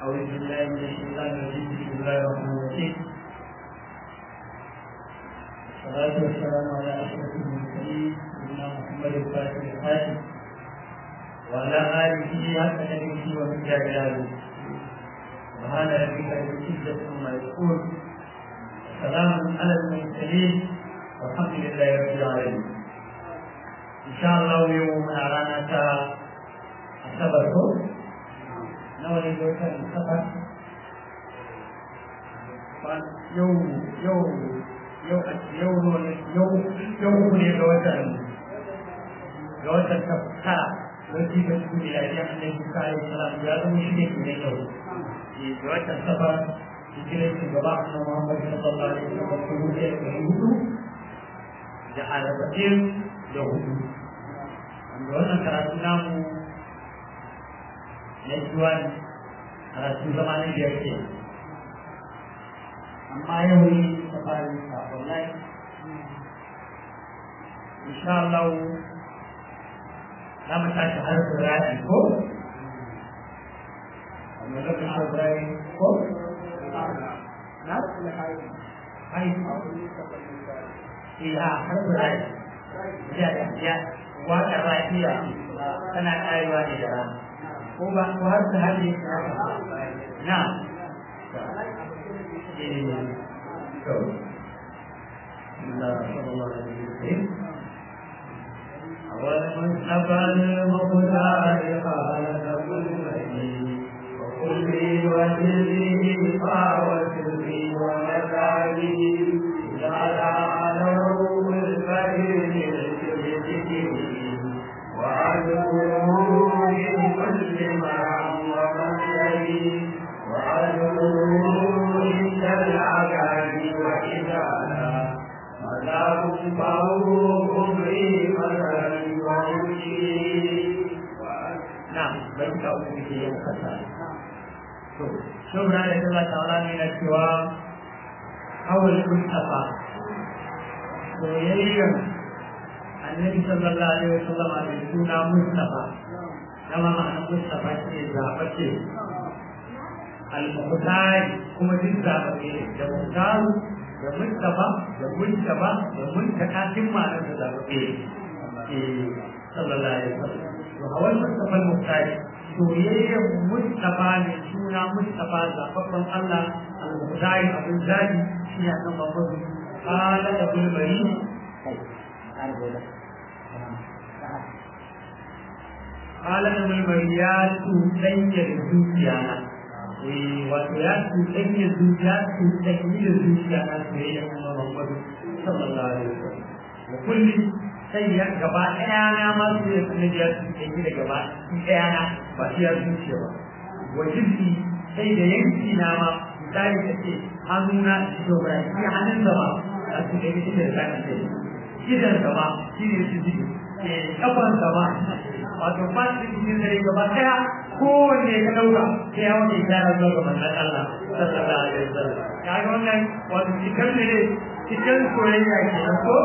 أعوذ بالله من الشيطان الرجيم بسم الله الرحمن الرحيم والصلاة والسلام على أشرف المرسلين سيدنا محمد الفاتح الحاتم وعلى آله حق نبيه ومن جلاله سبحان ربك رب العزة عما يقول سلام على المرسلين والحمد لله رب العالمين إن شاء الله يوم رانا أصبركم nawa ne da wata safar yau yau yau yau yau yau ne ga watan ga watan tara wani da su ne lafiya annabi sallallahu alaihi wasallam ya zama shi ne ne yau ga watan safar hijirar shugaba annabi Muhammad sallallahu alaihi wasallam ko ne da hudu da arba'in da hudu wanda wannan karatu namu na juwan karatu zama na biyar ke amma yau ne ta fara sa wallahi insha Allah za mu tashi har da ra'i ko amma da ka ra'i ko na hai iya har da ra'i ya ya wa da ra'iya tana karewa ne da rana ko ba ko har ta hali na والمصطفى المختار قال وكل وجهه وسري ومكانه جعل على الفقير وعدوه من كل مرعى ومسلم وعدوه عند العذاب وإذا لا مذاق فهو كفري مثلا ومشي نعم بيت أمه يوم خسارة شكرا لله تعالى من السواء أو المصطفى soyayyen annabi sallallahu alaihi wasallam da suna Mustafa kama ma'ana Mustafa ce zaɓace al-Muqtar kuma duk zaɓace da Muqtar da Mustafa da Mustafa da Muntaka duk ma'anar da zaɓace sallallahu alaihi wasallam to hawan Mustafa al-Muqtar soyayyen Mustafa ne suna Mustafa zaɓaɓɓen Allah al-Muqtar abin zaɓi shi ne annabi Muhammad قال ابو البريد قال ابن المريات تسير الزوجيانا wato ya cuɗanya zuciya cuɗanyi da zuciya na soyayya kuma Muhammadu sallallahu alaihi wasallam da kulli sai ya gaba ɗaya na ma su ya kuma ya cuɗanyi da gaba ɗaya na ba shi ya zuciya ba wajibi sai da yanki na ma misali ta ce hannuna da ba shi hannun zama a su da yake da zaka ce gidan gaba shi ne su jiki kafan gaba wato ba su cikin dare gaba daya kowanne ka dauka sai ya wani ishara zuwa ga manzon Allah sallallahu alaihi wasallam ya ga wannan wato cikin ne cikin soyayya ke ko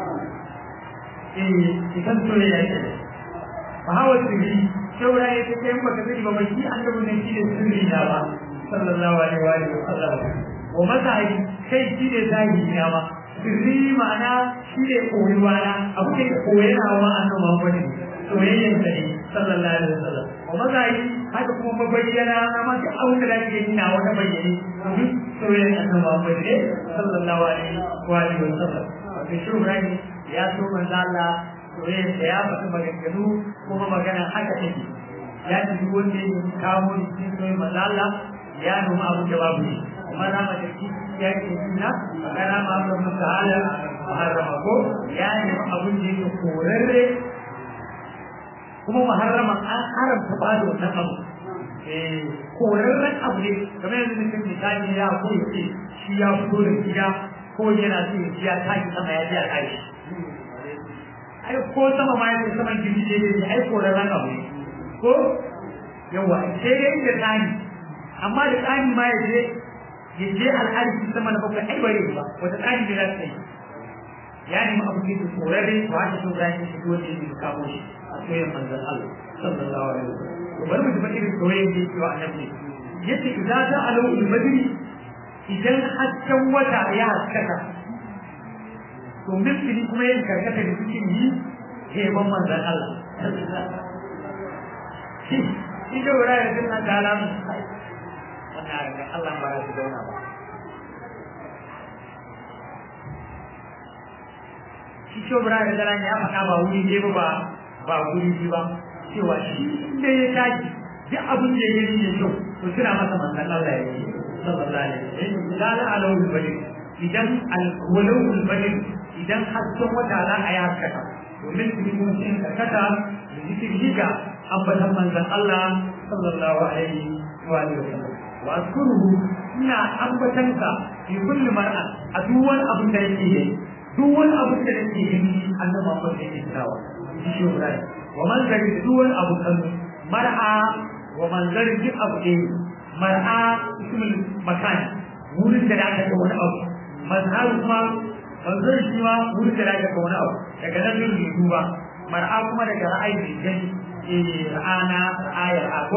eh cikin soyayya ke fa hawa sirri shaura ya ce kai baka sani ba mai shi annabi ne shi ne sirri da ba sallallahu alaihi wa sallam wa mazhabi kai shi ne zahiri na ma sirri ma'ana shi ne koyuwa na abu da ke koyana wa annabi Muhammad soyayyen sa ne sallallahu alaihi wasallam wa mazhabi haka kuma mabayyana na ma duk abin da zaka yi na wata bayyane domin soyayyen annabi Muhammad ne sallallahu alaihi wa alihi wasallam wato shi Ibrahim ya so manzo Allah soyayyen sa ya faɗi maganganu kuma magana haka take ya ci duk wanda ya kawo ni cikin soyayyen manzo Allah ya nuna abin da babu ne kuma na mace ya ke nuna magana ma abin da ta'ala muharrama ko ya nemi abin da yake korarre kuma muharrama an haramta ba da wannan abu korarren abu ne kamar yanzu nufin misali ya ko ya ce shi ya fito da gida ko yana so ya ya tashi sama ya ji a tashi ai ko sama ma ya ce saman gidi ne ne ai korarren abu ne ko yawa sai dai da tsani amma da tsani ma ya je ya je al'arshi sama na bakwai ai bare ba wata tsani da za ta yi ya nemi abu ne da korarre ba ta so da shi fito da shi kamo shi a soyayyar manzon Allah sallallahu alaihi wasallam to bari mu ji irin soyayyar da yake wa annabi yace idza ta alau al-badri idan hasken wata ya haskaka to mithli kuma yin karkata da suke yi heban manzon Allah shi shi da wura da sunna ta alamu wannan ga Allah ba ya zauna ba shi shobra da daren ya faɗa ba wuri ne ba ba wuri ba cewa shi inda ya tashi duk abin da ya yi kyau to suna masa manzan Allah ya yi sallallahu alaihi wasallam idan alawul bari idan alwalawul bari idan hasken wata za a yi haskaka domin su yi mun karkata da zikiri ga ambatan manzan Allah sallallahu alaihi wa sallam wa azkuruhu ina ambatanka fi kulli mar'a a duk wani abin da yake yi duk wani abin da yake yi annabi Muhammad yake tsawa shi Ibrahim wa manzari duk wani abu kan mar'a wa manzari duk abu ne mar'a ismul makan wurin da aka ga wani abu mazhar kuma manzari shi ma wurin da aka ga wani abu daga nan ne ne duba mar'a kuma daga ra'ayi ne gani eh ra'ana ayar ako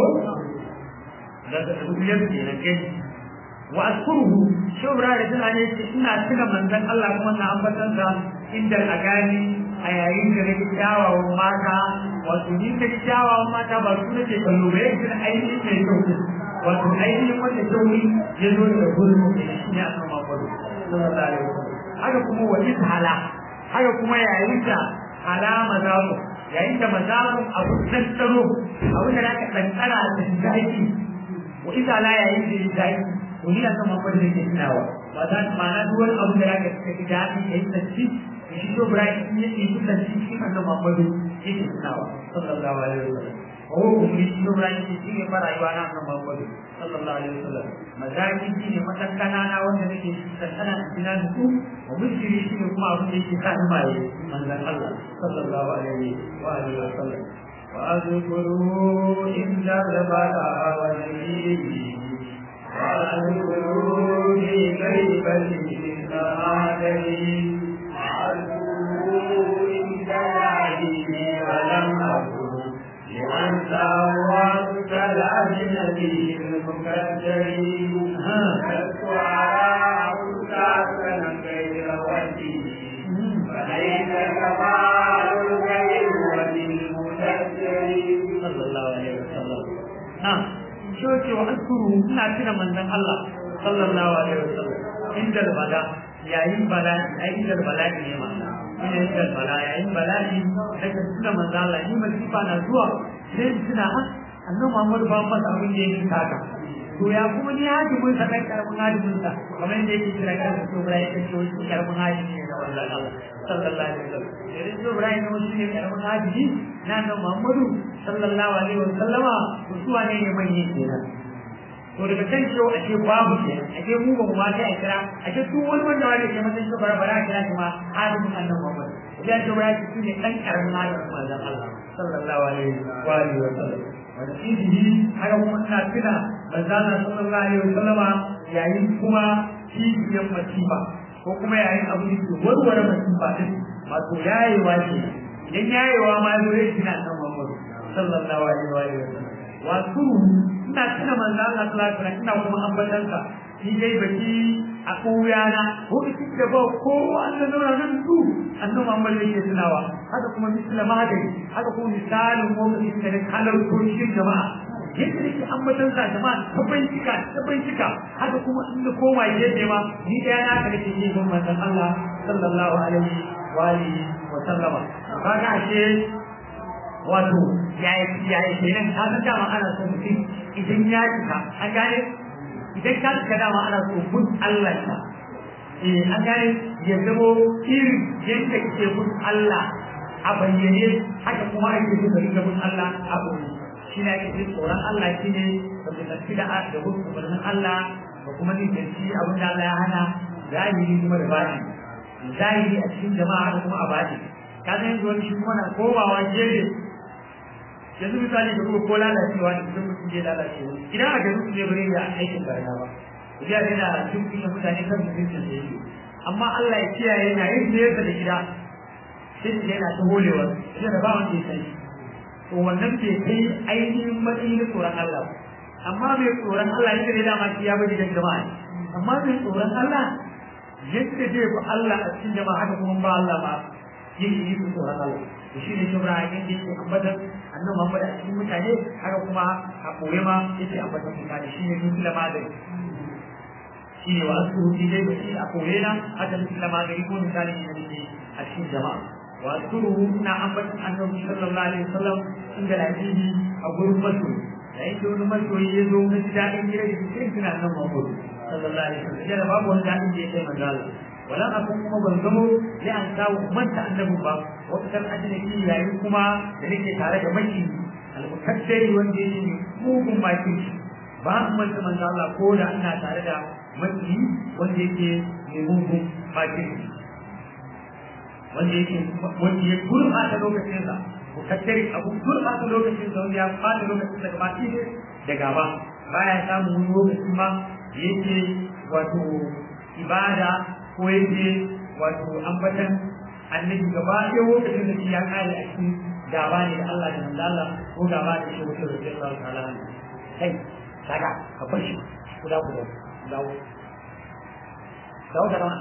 daga rubiyar kenan gani wa azkuruhu shubra da tana ne ina tuna manzon Allah kuma na ambatan sa inda a gani a yayin da nake kyawawan mata wato ni da kyawawan mata ba su nake kallo ba yake ainihin mai kyau wato ainihin wanda kyauri ya zo da gurin mu ne a kan makwado sallallahu alaihi wasallam haka kuma wa ishala haka kuma yayin da alama zamu yayin da mazabun abu tantaro abin da zaka tantara da zaki wa ishala yayin da ya zaki to ni akan makwado da ke tunawa ba ta ma'ana duk wani abu da zaka ka ji daɗi ka yi tsanci shi to Ibrahim ya yi kusan cikin annabi Muhammadu yake tunawa sallallahu alaihi wasallam ko kuma shi to Ibrahim shi ne fara yi na annabi Muhammadu sallallahu alaihi wasallam mazaki shi ne matakkana na wanda nake tantana a cikin su wa mushiri shi ne kuma abin da yake sa ni maye manzon Allah sallallahu alaihi wa alihi wasallam wa azkuru inda zabala wa nabiyi wa azkuru bi kaybati sa'adati ولم أكن لأنت وأنت الأجنبي المكدرين لست على أوساك غير وجهي فليس كمال الغير وللمكدرين صلى الله عليه وسلم نعم شوكي وأذكره ina tuna manzon Allah sallallahu alaihi wasallam inda bada yayin bala'i ai inda bala'i ne ma ina yin bala yayin bala'i daga tuna manzo Allah ni masifa na zuwa sai tuna ha annabi Muhammad ba masa abin da yake kaka to ya kuma ni hajimin sa kai karbin hajimin sa kamar yadda yake kira kan to bala yake to shi karbin hajimi ne na manzo Allah sallallahu alaihi wasallam idan to bala ne wani ne karbin hajimi na annabi Muhammad sallallahu alaihi wasallama to su wane ne manyan kenan to daga kan cewa ake babu ke ake mu ba mu ma sai a kira ake duk wani wanda wani ke masa shi bara bara kira shi ma hadisin annabi Muhammad ya ce bara shi ne dan karamin hadisin manzon Allah sallallahu alaihi wa alihi wa sallam wanda shi haka kuma ina tuna manzon Allah sallallahu alaihi wa sallama yayin kuma cibiyan masifa ko kuma yayin abu da ke warware masifa din wato yayewa ce idan yayewa ma zo ya tuna annabi Muhammad sallallahu alaihi wa alihi wa sallam wato ina tuna manzo Allah sallallahu alaihi wasallam ina kuma ambatan sa shi dai baki a kowayana ko kike da ba ko Allah zauna nan su annabi Muhammad yake tunawa haka kuma misala magani haka kuma misalin ko kike da kalar kurshin jama'a yadda nake ambatan sa jama'a ta bincika ta bincika haka kuma in da koma gefe ma ni da yana ka nake yin manzon Allah sallallahu alaihi wa alihi wa sallama kaga ashe wato yaya yaya kenan ka san dama ana so mutum idan ya cika an gane idan ka cika dama ana so mun Allah ta eh an gane ya zamo irin yadda ke mun Allah a bayyane haka kuma ake so ka riga mun Allah a bayyane shi ne ake tsoron Allah shi ne da mu tafi da da hukumin Allah da kuma ni da shi abin da Allah ya hana zahiri kuma da bani zahiri a cikin jama'a da kuma a bani ka san yanzu wani shi kuma na komawa gefe yanzu misali da kuma ko lalacewa ne idan mutum ya lalace idan a garin ne bare ya aikin barna ba idan yana cin kunya mutane kan mutum da yake amma Allah ya kiyaye yana yin da yake da gida sai da yana ta holewa sai da ba wanda ya sani to wannan bai kai ainihin matsayin tsoron Allah amma mai tsoron Allah yake da dama shi ya bari dan jama'a amma mai tsoron Allah yadda zai bi Allah a cikin jama'a haka kuma ba Allah ba yake yi tsoron Allah to shine shubra yake yake ambatan annabi Muhammad a cikin mutane haka kuma a koye ma yake ambatan mutane shine duk da magani shine wa asuru fi dai shi a koye na haka duk da magani ko misali ne ne a cikin jama'a wa asuru na ambatan annabi sallallahu alaihi wasallam inda lafiyi a gurin masoyi yayin da wani masoyi ya zo na ji daɗin gida da cikin suna nan Muhammad sallallahu alaihi wasallam yana babu wani daɗin da ya kai manzo Allah walan akun kuma ban zamo sai an kawo manta annabi ba wata kan ajnabi yayin kuma da nake tare da maki al-mukaddari wanda yake mugun maki ba an manta manzo Allah ko da ina tare da maki wanda yake mai mugun maki wanda yake wanda ya gurɓata lokacin sa mukaddari abu gurɓata lokacin sa wanda ya fada lokacin sa gaba ɗaya da gaba baya samun wani lokaci ma yake wato ibada ko yake wato ambatan annabi gaba ɗaya lokacin da shi ya kare a cikin gaba ne da Allah da manzo Allah ko gaba da shi wato da Allah ta'ala kai kaga ka bar shi ku da ku da dawo dawo da rawa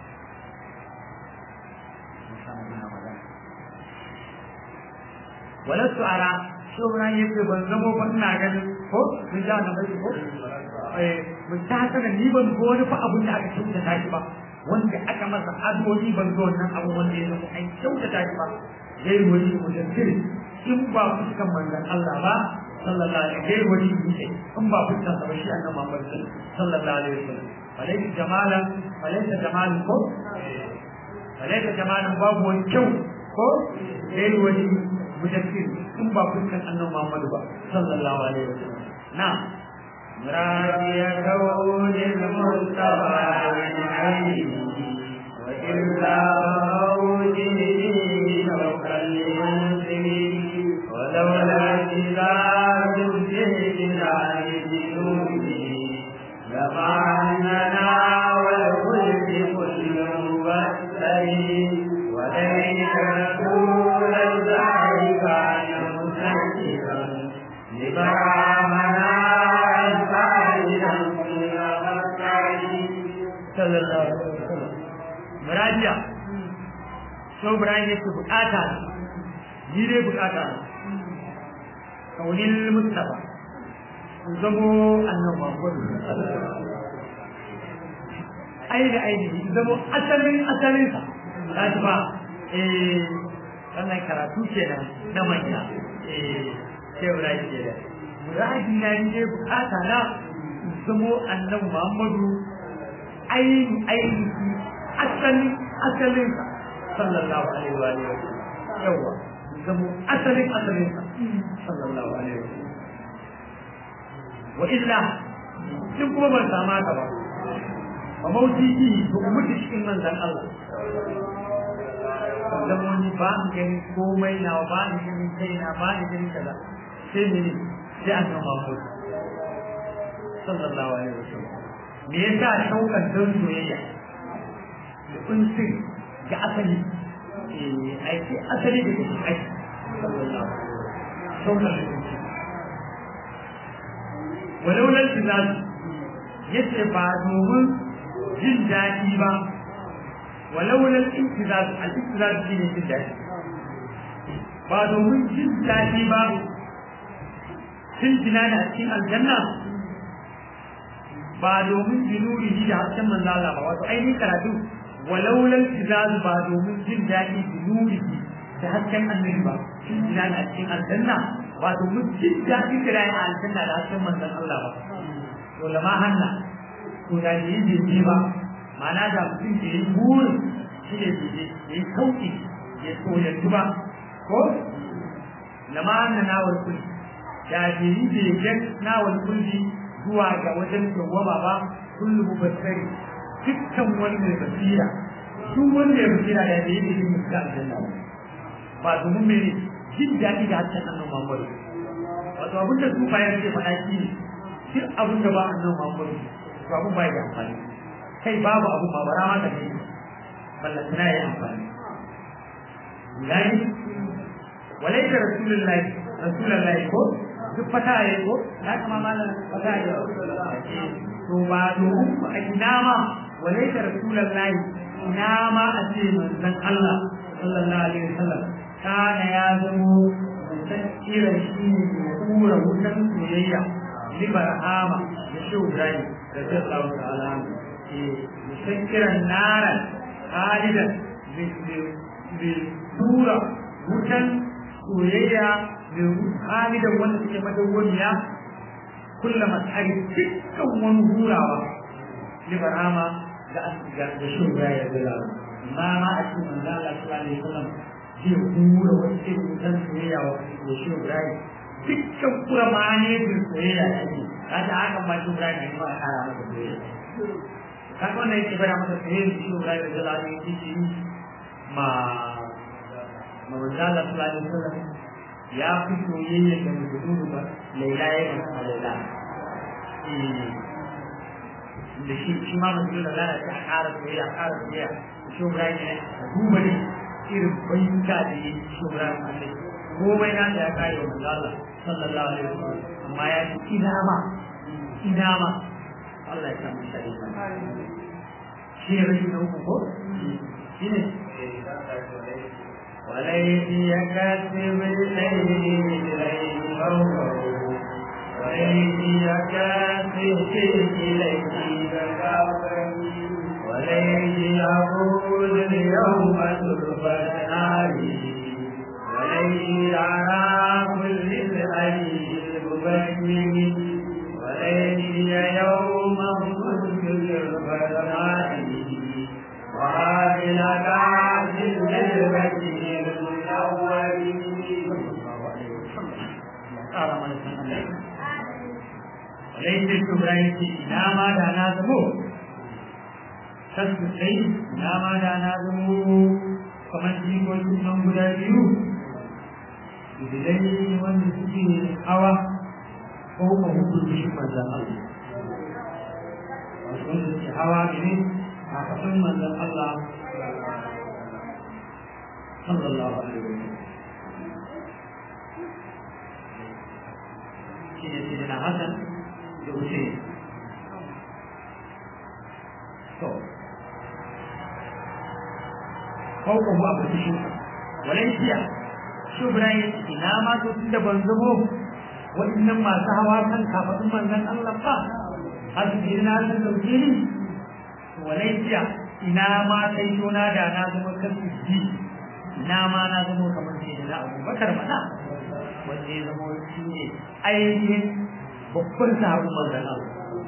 walastu ara shauran yake ban zamo ba ina ganin ko mun ja na bai ko eh mun ta sana ni ban go wani fa abun da aka kyauta ta shi ba wanda aka masa addu'o'i ban zo wannan abu wanda ya zama an kyauta ta shi ba yayi wani mujaddid in ba fuskan manzon Allah ba sallallahu alaihi wasallam wani dutse in ba fuskan sa ba shi annabi Muhammad sallallahu alaihi wasallam alayhi jamalan alaysa jamalan ko alaysa jamalan babu wani kyau ko yayi wani mujaddid in ba fuskan annabi Muhammad ba sallallahu alaihi wasallam na'am مرادي كون المصطفى من عينه وإلا موجه شوق المنزل ولولا كتاب الجهد عن جنوده لما أننا والخلد كل مبتل وليس رسول الله كان مسجلا لبرامنا sallallahu alaihi wasallam murajiya so Ibrahim yake bukata ni dai bukata kaunin mustafa in zamo annabi Muhammad ai da ai in zamo asalin asalin sa kaji ba eh wannan karatu kenan na manya eh sai Ibrahim kenan muraji na ni dai bukata na in zamo annabi Muhammadu ainihin ainihi asalin asalin sa sallallahu alaihi wa alihi yawa zamo asalin asalin sa sallallahu alaihi wa wa illa in kuma ban sama ka ba ba mauti yi to mutu cikin manzan Allah dan wani ba ni gani komai na ba ni gani kai na ba ni gani kaza sai ne sai an zama Muhammad sallallahu alaihi wa sallam me yasa shaukan don soyayya da kunsin ga asali eh aiki asali da ke aiki sallallahu shaukan da kunsin walau nan tizaz yace ba domin jin daɗi ba walau nan intizaz al-intizaz shi ne jin daɗi ba domin jin daɗi ba jin jinana a cikin aljanna ba domin binurihi da hasken manzo Allah ba wato ainihin karatu walau lan tizazu ba domin jin daɗi binurihi da hasken annabi ba shin jina a cikin aljanna ba domin jin daɗi da rayu a aljanna da hasken manzo Allah ba to lama hanna to da yi jinji ba ma'ana da mutum ke yi burin shi ne jinji ya yi sauki ya soyantu ba ko lama hanna nawar kulli da ke yi begen nawar kulli zuwa ga wajen dawwama ba kullu mubassari dukkan wani mai basira duk wanda ya basira da yake yin muska aljanna ba domin mene jin daɗi da hatta annabi Muhammad wato abin da su bayan ke faɗa shi ne duk abin da ba annabi Muhammad to abin ba ya amfani kai babu abu ma bara ma da ne ballan tana ya amfani gani walaita rasulullahi rasulullahi ko duk fata ya ko ya kama malam fata ya to ba domin a ina ma walaita rasulullahi ina ma a ce manzon Allah sallallahu alaihi wasallam kana ya zamo mutan irin shi ne kura wutan soyayya libar ama da shehu ibrahim da zai tsawo ta alamu mutan irin naran halidan da tura wutan soyayya da halidan wanda suke madawwamiya kullum matsari dukkan wani hurawa libar ama da da shehu ibrahim da zai ma ma a cikin manzo Allah sallallahu alaihi wasallam zai hura wani irin wutan soyayya wa da shehu ibrahim dukkan kura ma'aniyar soyayya da ake kaga haka ma shi Ibrahim ne ba a kara masa soyayya kaga wannan yake bada masa soyayya da shi Ibrahim da Allah ne yake yi ma ma wanda Allah sallallahu alaihi wasallam ya fi soyayya da mutum ba laila ya ga laila da shi shi ma mutum da Allah ya kara soyayya kara soyayya shi Ibrahim ne duba ne irin bayyuka da yi shi Ibrahim Allah komai na da ya kare wa manzo Allah sallallahu alaihi wasallam amma ya ce ina ma ina ma Allah ya samu shari shi ne rashin uku ko shi ne وليس يكسب الليل إليه فوقه وليس يكسب إليه وليس يقول اليوم تربة ناري وليس على كل الأليم المبين وليس يوما كنت للفتنات وهذه كعب للبشر وليس الكبرى إلى ما دانا زمو kasu sai na ma da na zamo kamar jikokin nan guda biyu idilai wanda suke hawa ko kuma hukunci shi manzan Allah wasu wanda suke hawa ne a kafin manzan Allah sallallahu alaihi wa sallam shi ne sai na Hassan da Hussein to fauka mu a basishin walaysiya shi Ibrahim ina ma to tunda ban zamo waɗannan masu hawa kan kafadun manzon Allah ba har su ji na san dauke ni walaysiya ina ma sai tona da na zama kan ji ina ma na zama kamar sai da Abu Bakar mana wanda ya zama shi ne ainihin babban sahabin manzon Allah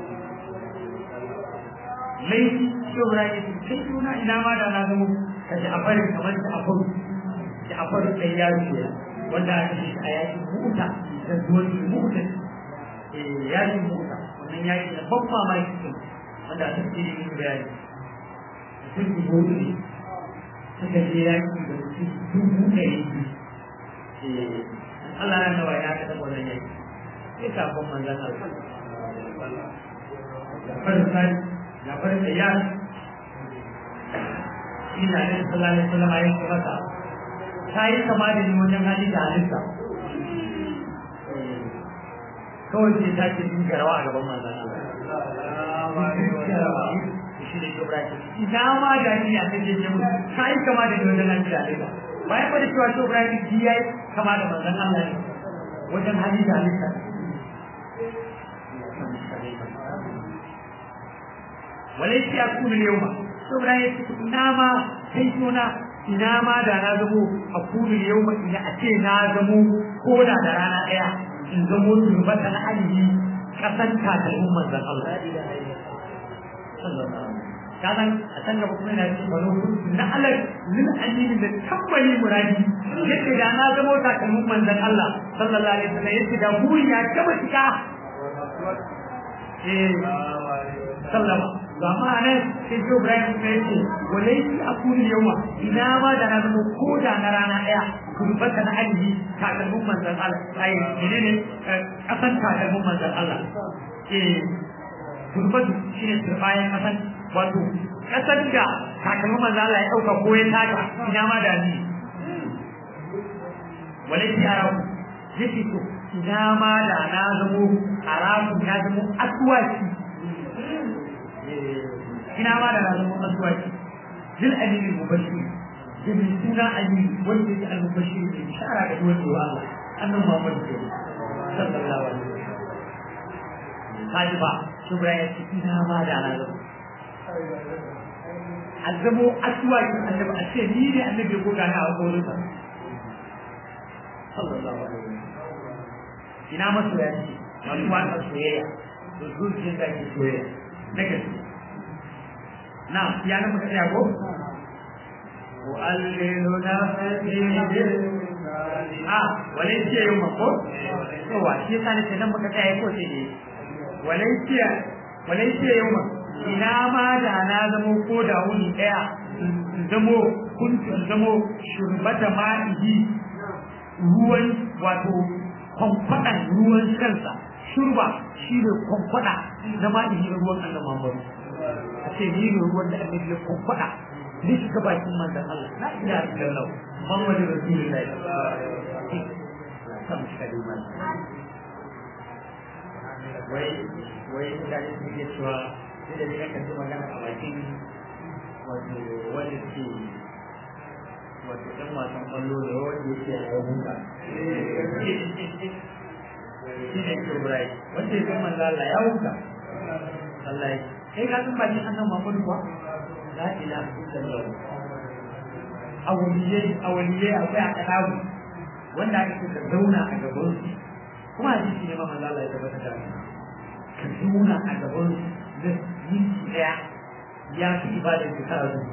lai shi Ibrahim sai tona ina ma da na zama ka ji afarin kamar da afaru da afaru ɗan yaro ne wanda aka shi a yakin muta da zuwan muta yakin muta wannan yaki da ban mamaki ne wanda aka ce yin bayani mutum dubu ne suka je yaki da mutum dubu ɗari biyu Allah ya nawa ya ka taɓa wannan yaki sai kafin manzan Allah da farsa da farsa yaki ina da sallallahu alaihi wasallam ya ce masa ta yi kama da ni wajen hali da halitta kawai sai ta ce sun garawa a gaban manzon Allah shi ne Ibrahim ina ma da ni a cikin jemu ta yi kama da ni wajen hali da halitta bayan ba da cewa shi Ibrahim ji yayi kama da manzon Allah ne wajen hali da halitta وليس يكون اليوم saboda ya ce ina ma kai suna ina ma da na zamo a kulul yau ma ina a ce na zamo ko da da rana ɗaya in zamo turbata na alihi kasan takalmin manzan Allah. Ka san a can gaba kuma yana cikin wani hukunci na alal lil alihi da tabbali muradi yadda da na zamo takalmin manzan Allah sallallahu alaihi wasallam yadda da buri ya gaba cika. Eh sallama ga ma'anar sai Joe Brian kuma ya ce walai shi a kuni yawa ina ma da na zama ko da na rana ɗaya kurbata na ajiyi takalmin manzan Allah ai ne ne kasan takalmin manzan Allah eh kurbatu shi ne turbayan kasan wato kasan da takalmin manzan Allah ya ɗauka ko ya taka ina ma da ni walai shi a rawu yake to ina ma da na zamo haramun ya zamo asuwaki ina ma da na zamo asuwaki zil amini mubashir da mai suna amini wanda yake al-mubashir da shara ga duwar da Allah annan Muhammad ke sallallahu alaihi wasallam kaji ba shugaba ya ce ina ma da na zamo azamo asuwaki annabi a ce ni ne annabi ko gani a wurinsa sallallahu alaihi wasallam ina masu ya ce masu wata soyayya da zuciyar da ke soyayya na gaske na ya na muka tsaya ko وألل نفسي a walai ce yau mako yawa shi yasa nake nan muka tsaya ko sai dai walai ce walai ce yau ma ina ma da na zamo ko da wuni daya in zamo kun zamo shurbata ma'ihi ruwan wato kwankwaɗan ruwan kansa shurba shi ne kwankwaɗa na ma'ihi na ruwan Allah Muhammadu a ce ni ne ruwan da annabi ya kwankwaɗa ne shiga bakin manzon Allah na ina da lau Muhammadu Rasulullahi kan shiga da iman wai wai mutane su ke cewa sai da ne kan ji magana a bakin wato wanda ke wato ɗan wasan ƙwallo da wanda yake a yau huka shi ne Ibrahim wanda ya san manzo Allah ya huka Allah ya kai ka san bakin annabi Muhammadu ba la ilaha illallah awaliyai awaliyai akwai a kadabu wanda aka ce ka zauna a gaban su kuma a jiki ne ma manzo Allah ya tabbata da ka zauna a gaban su da minti daya ya fi ibadar ka ta azu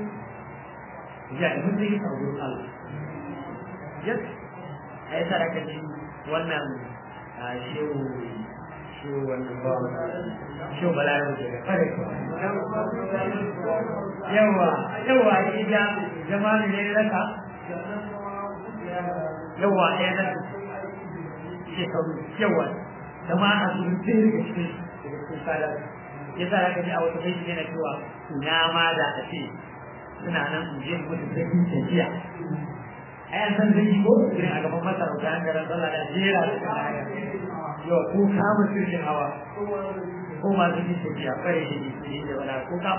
ya da mutum ya kawo Allah yes ai tara ka ji wannan shehu shehu wannan ba shehu balarabe daga kare yawa yawa ida jama'a ne raka yawa ɗaya na shekaru yawa jama'a su rufe daga cikin daga cikin sadar ya sa raka ji a wata bai yana cewa na ma da a ce suna nan in je mutu sakin tafiya ai an san zai ko irin a gaban masarauta an garan sallah da jera da kana yau ko kama sirrin hawa ko masu yin tafiya kare shi ne da wala ko ka